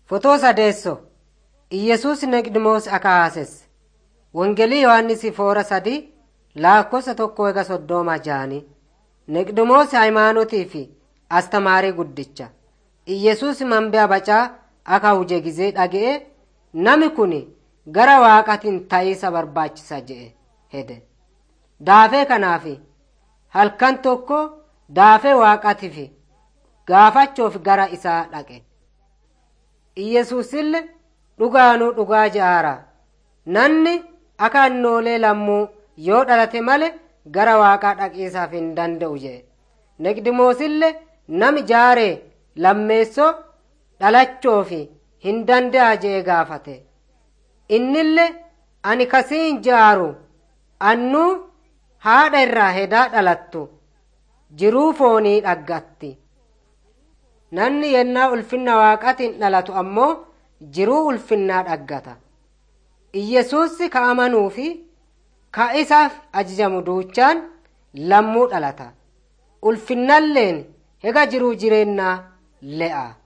Fotoo sadeesso Iyyasuus Niqdimoos akaasesse. Wongelii Yohaannisi foora sadi laakkosa tokko ega soddoma jaani. Niqdimoos hayimaanotii fi astamaarii guddicha. Iyyasuus manbee bacaa akka huje gizee dhaga'e nami kun gara waaqatiin ta'iisa barbaachisa je'e hede. Daafee kanaaf halkan tokko daafee waaqatiif gaafachuuf gara isaa dhaqe. Iyyasuusillee dhugaanuu dhugaa ja'aara. Namni akka annoolee lammuu yoo dhalate malee gara waaqaa dhaqiisaaf hin danda'u jedhe. Niqdimoosillee nami jaaree lammeessoo dhalachoof hin danda'a jee gaafate. Innillee ani kasiin jaaru annuu haadha irraa hedaa dhalattu jiruu foonii dhaggatti. Namni yennaa ulfinna waaqatiin dhalatu ammoo jiruu ulfinnaa dhaggata. Iyyesuussi ka amanuu fi ka isaaf ajajamu duuchaan lammuu dhalata. Ulfinnalleen hega jiruu jireennaa le'a.